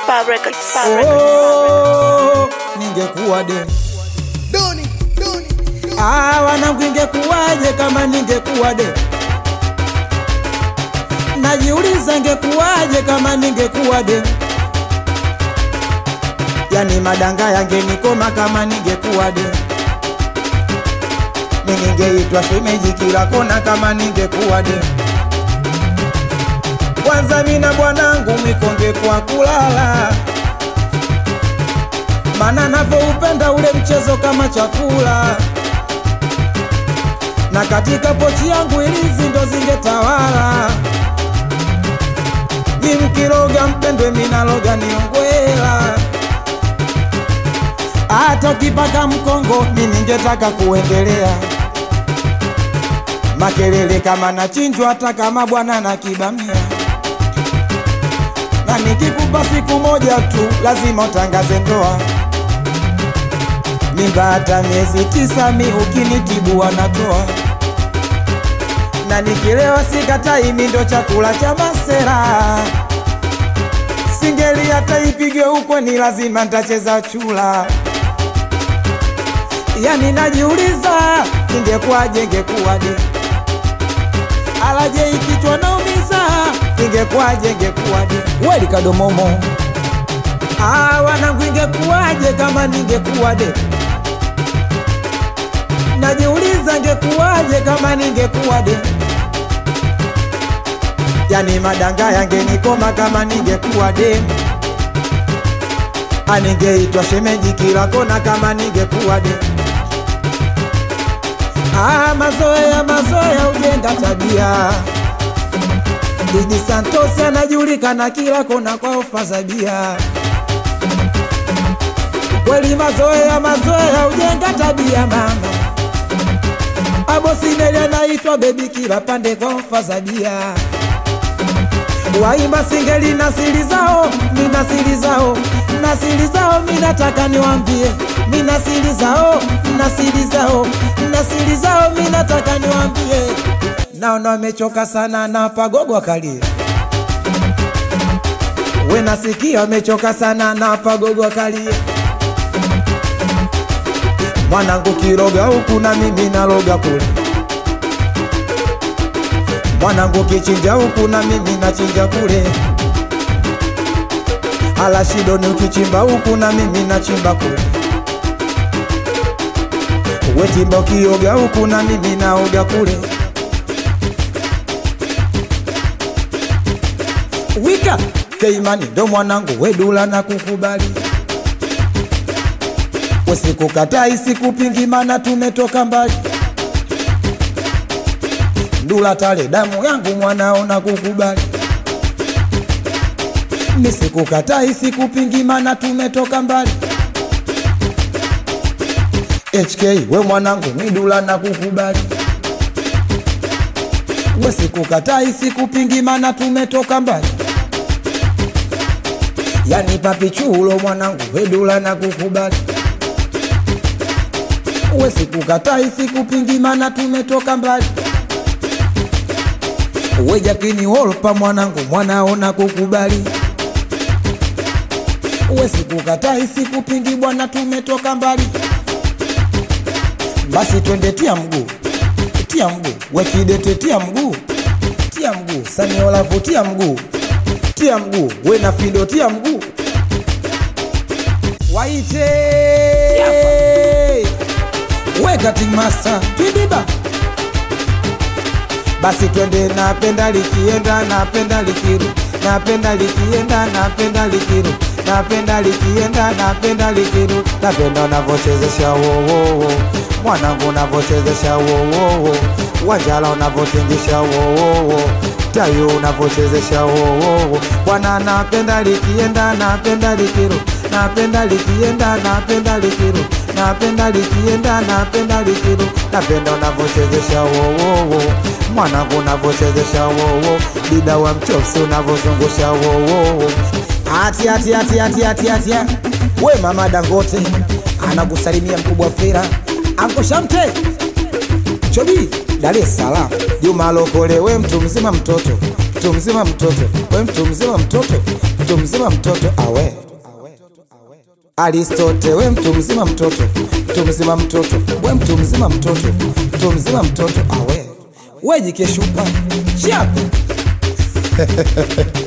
Spa Records. Spa Records. Oh, ningekuwa de Ah, wanangu ingekuwaje kama ningekuwa de najiuliza ingekuwaje kama ningekuwa de yani madanga yangenikoma kama ningekuwa de ningeitwa shemeji kila kona kama ningekuwa de kwanza mina bwanangu mikonge kwa kulala mana navyoupenda ule mchezo kama chakula na katika pochi yangu ilizi ndo zingetawala ni mkiroga mpendwe minaloga niongwela hata ukipaka mkongo mi ningetaka kuendelea makelele kama nachinjwa hata kama bwana na kibamia na nikikupa siku moja tu lazima utangaze ndoa mimba hata miezi tisa mi ukinitibu wanatoa na nikilewa sikatai mi ndo chakula cha masera singeli hata ipigwe huko ni lazima ntacheza chula yani najiuliza ingekuwaje ingekuwaje alaje ikichwa naumiza ingekuwaje ingekuwaje weli kadomomo Ah, wanangu ingekuwaje kama ningekuwa de najiuliza ingekuwaje kama ningekuwa de yani madanga yangenikoma kama ningekuwa de aningeitwa shemeji kila kona kama ningekuwa de Ah, mazoea mazoea ujenga tabia Didi Santos anajulikana kila kona kwa ofa za bia kweli mazoea mazoea ujenga tabia mama abosineli anaitwa bebi kila pande kwa ofa za bia waimba singeli na siri zao mina siri zao na siri zao minataka niwambie mina siri zao na siri zao na siri zao minataka niwambie naona wamechoka sana na pagogo akalie we nasikia wamechoka sana na pagogo akalie mwanangu kiroga huku na mimi naloga kule mwanangu kichinja huku na mimi nachinja kule alashidoni ukichimba huku na mimi nachimba kule wetimba ukioga huku na mimi naoga kule wika keimani ndo mwanangu wedula na kukubali usikukatai sikupingi mana tumetoka mbali ndula tale damu yangu mwanao na kukubali nisikukatai sikupingi mana tumetoka mbali HK we mwanangu midula na kukubali we sikukatai sikupingi mana tumetoka mbali yani papichulo mwanangu wedula na kukubali we sikukatai sikupingi mana tumetoka mbali we jakini wolpa mwanangu mwanaona kukubali we sikukatai sikupingi bwana tumetoka mbali basi twende tia mguu tia mguu we kidete tia mguu tia mguu saniolavu tia mguu tia mguu we na fido tia mguu waite we cutting master twidiba basi twende napenda likienda napenda likiru napenda likienda napenda likiru napenda likienda napenda likiru napenda unavyochezesha wowowo mwanangu unavyochezesha wowowo wanjala unavyotingisha wowowo tayo unavyochezesha wowowo bwana napenda likienda napenda likiru napenda likienda napenda likiru napenda likienda napenda likiru napenda unavyochezesha wowowo mwanangu unavyochezesha wowo dida wa mchopsi unavyozungusha wowowo ati ati ati ati ati ati we mama dangote anakusalimia mkubwa fera ankoshamte chobi dar es salaam juma lokole we mtu mzima mtoto mtu mzima mtoto we mtu mzima mtoto mtu mzima mzima mtoto awe Aristote we mtu mzima mtoto mtu mzima mtoto we mtu mzima mtoto mtu mzima mtoto awe we jikeshupa chape